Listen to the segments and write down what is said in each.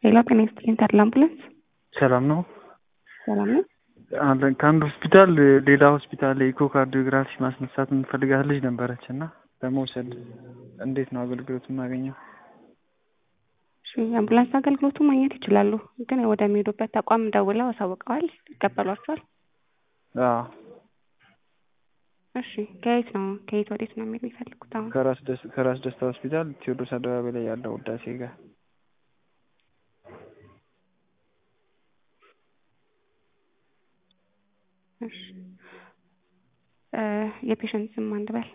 ሌላ ጤና ይስጥልኝ ተድላ አምቡላንስ ሰላም ነው ሰላም ነው። አለን ከአንድ ሆስፒታል ሌላ ሆስፒታል ኢኮካርዲዮግራፊ ማስነሳት የምትፈልጋት ልጅ ነበረች እና ለመውሰድ እንዴት ነው አገልግሎት የማገኘው? እሺ የአምቡላንስ አገልግሎቱ ማግኘት ይችላሉ፣ ግን ወደሚሄዱበት ተቋም ደውለው አሳውቀዋል? ይቀበሏቸዋል? አዎ እሺ ከየት ነው ከየት ወዴት ነው የሚሄድ የሚፈልጉት አሁን? ከራስ ደስ- ከራስ ደስታ ሆስፒታል ቴዎድሮስ አደባባይ ላይ ያለው ውዳሴ ጋር እሺ እ የፔሸንት ስም ማን ልበል?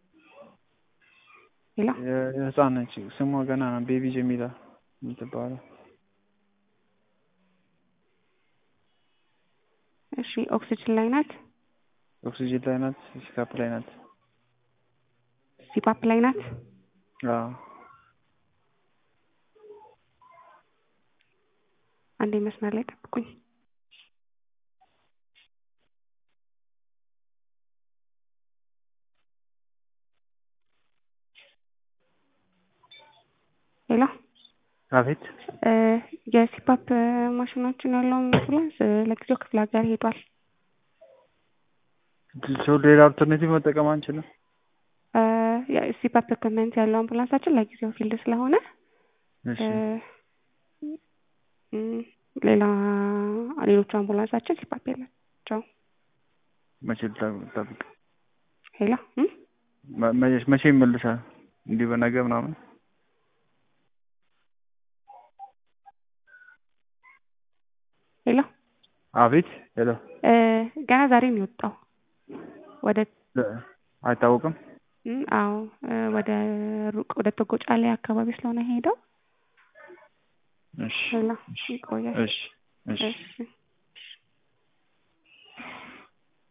ሌላ የ- የህፃን ነች ስሟ ገና ነው ቤቢ ጀሚላ የምትባለው እሺ ኦክሲጅን ላይ ናት? ኦክሲጅን ላይ ናት ሲካፕ ላይ ናት ሲፓፕ ላይ ናት? አዎ አንዴ መስመር ላይ ጠብቁኝ። ሌላ አቤት እ የሲፓፕ ማሽኖችን ያለውን አምቡላንስ እ ለጊዜው ክፍለ ሀገር ሄዷል። ሰው ሌላ አልተርኔቲቭ መጠቀም አንችልም እ የሲፓፕ ኢኩፕመንት ያለው አምቡላንሳችን ለጊዜው ፊልድ ስለሆነ እሺ እ እም ሌላ ሌሎቹ አምቡላንሳችን ሲፓፕ የላቸውም። መቼ ልጠብቅ ሌላ እም መ- መቼ- መቼ ይመልሳል እንዲህ በነገ ምናምን ሌላ አቤት ሄሎ እ ገና ዛሬ ነው የወጣው ወደ አይታወቅም እም አዎ እ ወደ ሩቅ ወደ ቶጎጫሌ አካባቢ ስለሆነ ሄደው እሺ ሌላ ይቆያል። እሺ እሺ እሺ